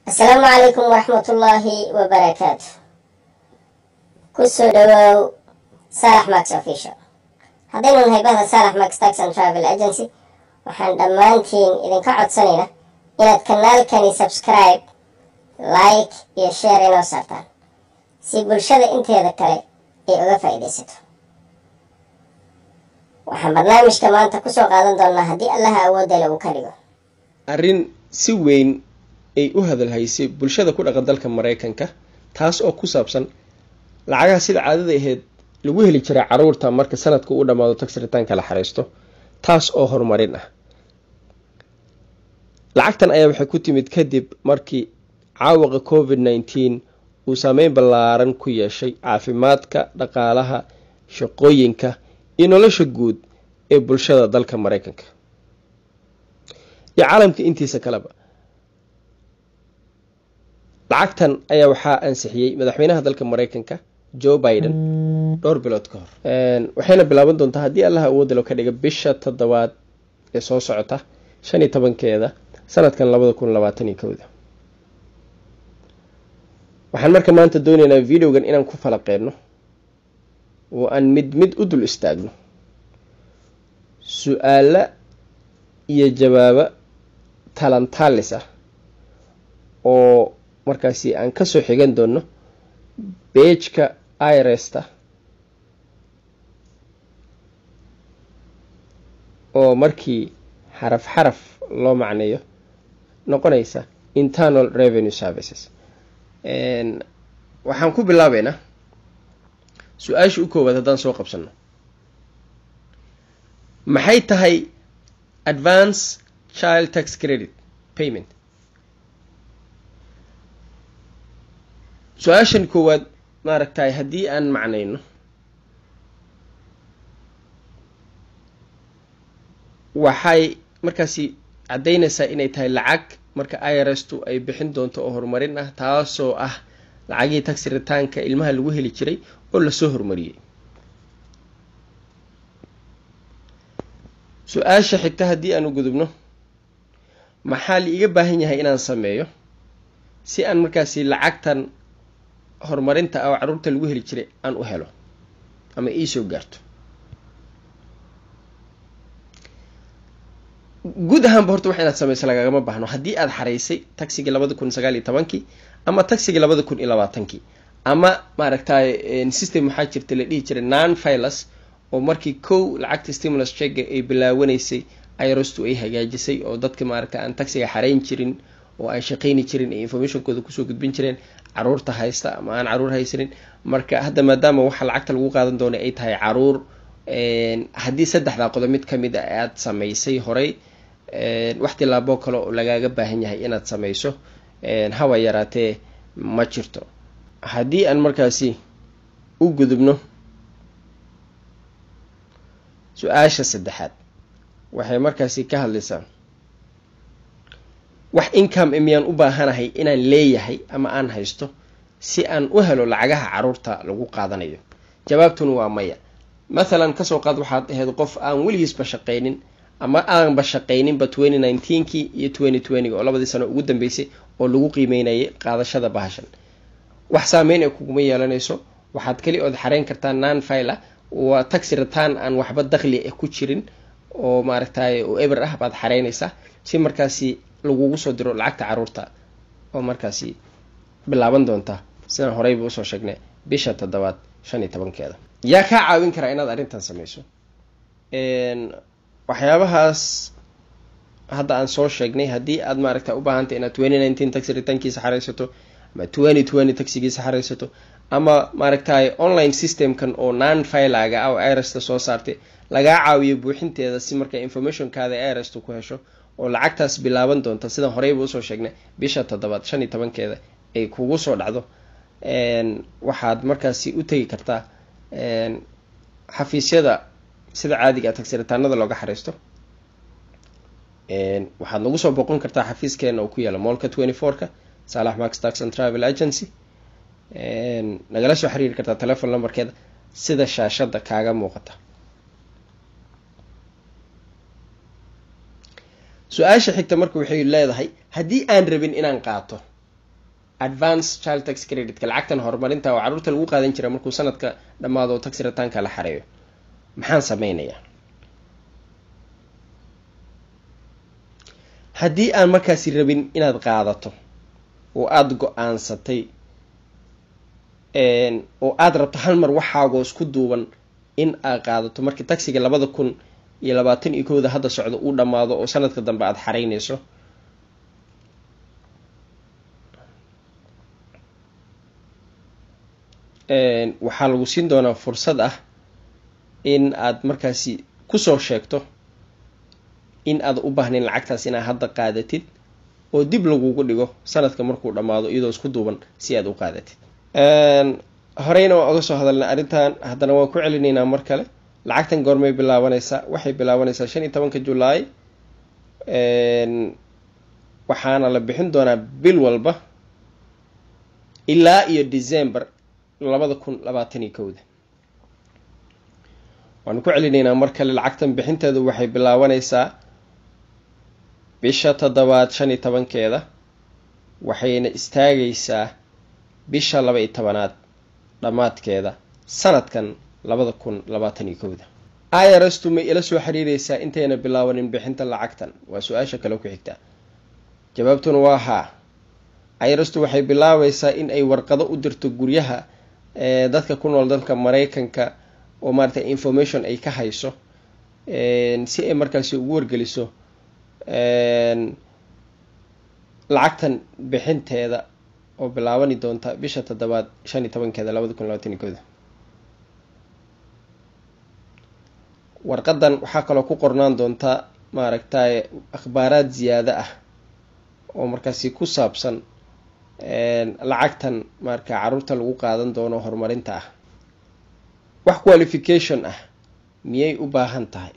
asalaamu calaykum waraxmatullaahi wabarakaatu kusoo dhawaaw saalax max official haddaynu nahay bahda saalax max tax and travel agency waxaan dhammaantiin idinka codsanaynaa inaad kanaalkani subscribe like iyo share inoo saartaan si bulshada inteeda kale ay uga faa'iidaysato waxaan barnaamijka maanta kusoo qaadan doonaa haddii allaha awoodale uu ka dhigo arrin si weyn ay u hadalhaysay bulshada ku dhaqan dalka maraykanka taas oo ku saabsan lacagaha sida caadada aheyd lagu heli jiray caruurta marka sanadka u dhammaado tagsiritaanka la xariisto taas oo horumarin ah lacagtan ayaa waxay ku timid kadib markii caawaqa covid nneteen uu saameyn ballaaran ku yeeshay caafimaadka dhaqaalaha shaqooyinka iyo nolosha guud ee bulshada dalka maraykanka iyo caalamka intiisa kaleba lacagtan ayaa waxaa ansixiyey madaxweynaha dalka maraykanka joe biden dhowr bilood ka hor waxayna bilaaban doontaa haddii allaha awoodalo ka dhiga bisha toddobaad ee soo socota shan iyo tobankeeda sanadkan labada kun labaatan iyo kowda waxaan marka maanta doonaynaa videogan inaan ku falaqeyno oo aan mid mid u dul istaagno su-aala iyo jawaabo talantaalis ah oo markaasi aan kasoo xigan doono beejka iresta oo markii xaraf xaraf loo macneeyo noqonaysa internal revenue services waxaan ku bilaabeynaa su-aasha u koowaad haddaan soo qabsano maxay tahay advance child tax credit payment su-aashan koowaad maaragtay haddii aan macnayno waxay markaasi caddaynaysaa inay tahay lacag marka irstu ay bixin doonto oo horumarin ah taasoo ah lacagihii taxi ritaanka ilmaha lagu heli jiray oo lasoo horumariyey su-aasha xigta haddii aan u gudubno maxaa la iga baahan yahay inaan sameeyo si aan markaasi lacagtan horumarinta oo caruurta lagu heli jiray aan u helo ama iisoo gaarto guud ahaanba horta wax inaad sameyso lagagama baahno haddii aada xaraysay taxigii labada kun sagaal iyo tobankii ama taxigii labada kun iyo labaatankii ama maaragtay system waxaa jirta la dhihi jiray non filas oo markii kow lacagta stimulus checka ay bilaawanaysay irostu ay hagaajisay oo dadka maaragtay aan taxiga xarayn jirin oo aan shaqayni jirin ee informationkooda kusoo gudbin jireen caruurta haysta ama aan caruur haysanin marka hadda maadaama waxa lacagta lagu qaadan doona ay tahay caruur haddii saddexdaa qodob mid kamid a aada samaysay horey wax tilaaboo kale oo lagaaga baahan yahay inaad samayso hawa yaraatee ma jirto haddii aan markaasi u gudubno su-aasha saddexaad waxay markaasi ka hadlaysaa wax income miyaan u baahanahay inaan leeyahay ama aan haysto si aan u helo lacagaha caruurta lagu qaadanayo jawaabtuna waa maya mathalan kasoo qaad waxaad ahayd qof aan weligiisba shaqaynin ama aanba shaqayninba twenty nineteenkii iyo twenty twentyga oo labadii sano ugu dambeysay oo lagu qiimeynayay qaadashada bahashan wax saameyn ay kuguma yeelanayso waxaad keli ood xareyn kartaa non fila waa taxi return aan waxba dakli ah ku jirin oo maaragtay oo eber ah baad xareynaysaa si markaasi lagugu soo diro lacagta caruurta oo markaasi bilaaban doonta sidaan horeyba usoo sheegnay bisha toddobaad shan iyo tobankeeda yaa kaa caawin karaa inaad arrintan sameyso waxyaabahaas hadda aan soo sheegnay haddii aad maaragta u baahantay inaad twenty nineteen taxi ritaankiisa xareysato ama twenty twenty taxigiisa xareysato ama maaragtay online systemkan oo non filaga ah oo irsta soo saartay lagaa caawiyo buuxinteeda si marka informationkaada irsta ku hesho oo lacagtaas bilaaban doonta sidaan horeyba usoo sheegnay bisha toddobaad shan iyo tobankeeda ay kugu soo dhacdo waxaad markaasi u tegi kartaa xafiisyada sida caadiga tagsiritaanada looga xariisto waxaad nagu soo boqon kartaa xafiiskeena oo ku yaala moolka twenty four-ka salax max tax and travel agency nagala soo xiriiri kartaa telefon numberkeeda sida shaashada kaaga muuqata su-aasha xigta marka waxay leedahay haddii aan rabin inaan qaato advance child tax creditka lacagtan horumarinta oo carruurta lagu qaadan jira markuu sanadka dhammaado tax ritaanka la xareeyo maxaan sameynayaa haddii aan markaasi rabin inaad qaadato oo aada go-aansatay oo aada rabto hal mar waxaagoo isku duuban in aad qaadato markii taxiga labada kun iyo labaatan iyo kowda hadda socdo uu dhammaado oo sanadka dambe aada xareynayso waxaa lagu siin doonaa fursad ah in aad markaasi kusoo sheegto in aad u baahnayn lacagtaas inaad hadda qaadatid oo dib lagugu dhigo sanadka markuu dhammaado iyadoo isku duuban si aad u qaadatid horeyna waan oga soo hadalnay arrintan haddana waan ku celinaynaa mar kale lacagtan goormay bilaabanaysaa waxay bilaabanaysaa shan iyo tobanka julaay waxaana la bixin doonaa bil walba ilaa iyo december labada kun labaatan iyo kowda waanu ku celinaynaa mar kale lacagtan bixinteedu waxay bilaabanaysaa bisha toddobaad shan iyo tobankeeda waxayna istaagaysaa bisha laba iyo tobanaad dhammaadkeeda sanadkan labada kun labaatan iyo kowda irastu may ila soo xiriireysaa intayna bilaabanin bixinta lacagtan waa su-aasha kale ku xigtaa jawaabtuna waa haa irastu waxay bilaabaysaa in ay warqado u dirto guryaha dadka ku nool dalka maraykanka oo maaragtay information ay ka hayso si ay markaasi ugu wargeliso lacagtan bixinteeda oo bilaabani doonta bisha toddobaad shan iyo tobankeeda labada kun labaatan iyo kooda warqadan waxaa kaloo ku qornaan doonta maaragtay akhbaaraad ziyaado ah oo markaasi ku saabsan lacagtan marka carruurta lagu qaadan doono horumarinta ah wax qualification ah miyay u baahan tahay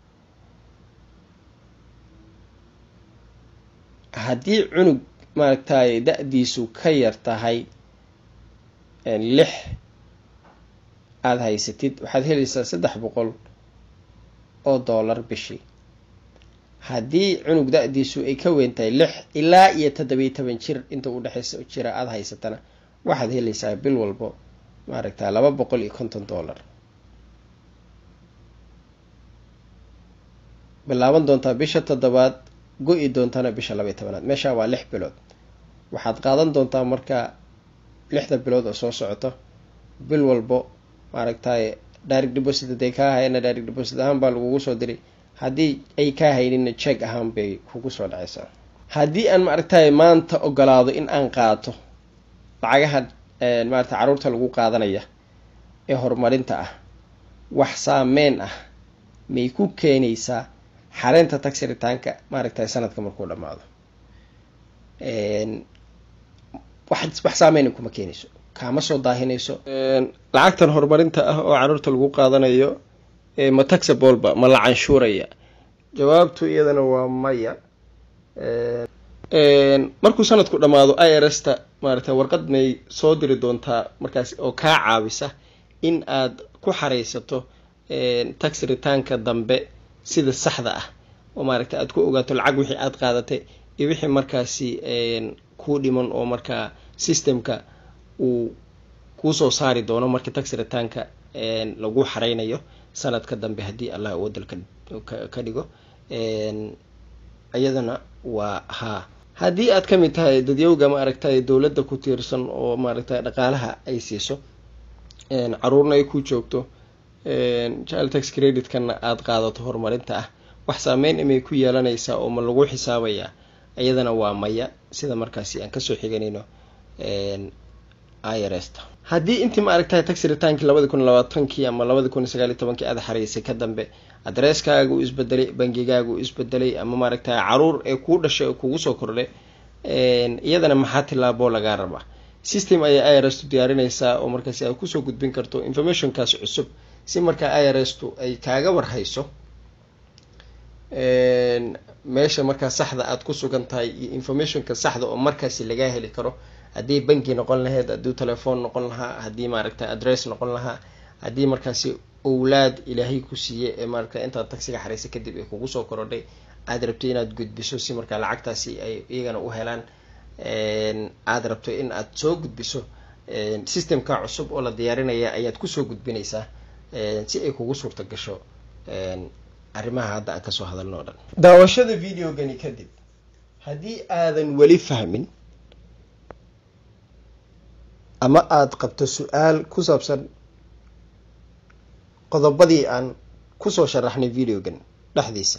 haddii cunug maaragtay da-diisu ka yar tahay lix aada haysatid waxaad helaysaa saddex boqol oo dollar bishii haddii cunug da-diisu ay ka weyn tahay lix ilaa iyo toddobiyo toban jir inta u dhexeysa jira aada haysatana waxaad helaysaa bil walbo maaragta laba boqol iyo konton dollar bilaaban doontaa bisha toddobaad go-i doontana bisha labaiyo tobanaad meeshaa waa lix bilood waxaad qaadan doontaa marka lixda bilood oo soo socoto bil walbo maaragtay direct deposit haday kaa hayana direct deposit ahaan baa lagugu soo diray haddii ay kaa haynina check ahaan bay kugu soo dhacaysaa haddii aan maaragtay maanta ogolaado in aan qaato lacagaha maarata carruurta lagu qaadanaya ee horumarinta ah wax saameyn ah may ku keenaysaa xareynta taxiritaanka maaragtay sanadka markuu dhammaado wax wax saameyna kuma keenayso kaama soo daahinayso lacagtan horumarinta ah oo carruurta lagu qaadanayo ma taxabolba ma la canshuuraya jawaabtu iyadana waa maya markuu sanadku dhammaado i r s ta maaragtay warqad may soo diri doontaa markaas oo kaa caawisa in aad ku xareysato tax ritaanka dambe sida saxda ah oo maaragtay aad ku ogaato lacag wixii aada qaadatay iyo wixii markaasi kuu dhiman oo markaa systemka uu kuusoo saari doono marka tax ritaanka lagu xareynayo sanadka dambe haddii allah uu wadalka ka dhigo iyadana waa haa haddii aad ka mid tahay dadyowga maaragtay dowladda ku tiirsan oo maaragtay dhaqaalaha ay siiso caruurna ay ku joogto child tax credit-kana aada qaadato horumarinta ah wax saameyn imay ku yeelanaysaa oo ma lagu xisaabayaa iyadana waa maya sida markaasi aan kasoo xiganayno irsta haddii intii maaragtay tax ritaankii labadi kun labaatankii ama labadi kun sagaaliy tobankii aada xareysay ka dambe adresskaaga u isbedelay bangigaaga u isbedelay ama maaragtay caruur ee kuu dhashay oo kugu soo kordhay iyadana maxaa tilaaboo lagaa rabaa system ayay irstu diyaarinaysaa oo markaasi ay kusoo gudbin karto informationkaas cusub si markaa irstu ay kaaga warhayso meesha markaa saxda aada ku sugan tahay iyo informationka saxda oo markaasi lagaa heli karo haddii banki noqon lahayd haddii telefoon noqon lahaa haddii maaragtay adress noqon lahaa haddii markaasi owlaad ilaahay ku siiye ee maaragta intaad tagsiga xareysa kadib ay kugu soo korodhay aada rabtay inaad gudbiso si markaa lacagtaasi ay iyagana u helaan aada rabto in aad soo gudbiso systemka cusub oo la diyaarinaya ayaad kusoo gudbinaysaa si ay kugu suurta gasho arrimaha hadda aan kasoo hadalno o dhan daawashada videogani kadib haddii aadan weli fahmin ama aada qabto su-aal ku saabsan qodobadii aan kusoo sharaxnay videogan dhexdiisa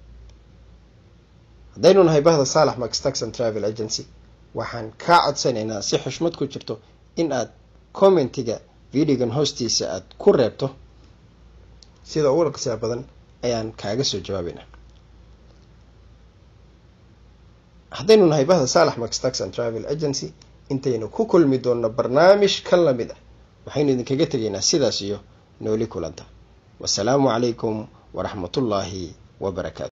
haddaynu nahay bahda saalax max taxon travel agency waxaan kaa codsanaynaa si xushmad ku jirto in aad commentiga videogan hoostiisa aada ku reebto sida ugu dhaqsiya badan ayaan kaaga soo jawaabaynaa haddaynu nahay bahda saalax max taxon travel agency intaynu ku kulmi doonno barnaamij ka lamid ah waxaynu idinkaga tegaynaa sidaas iyo nooli kulanta wasalaamu calaykum waraxmatullaahi wabarakaatu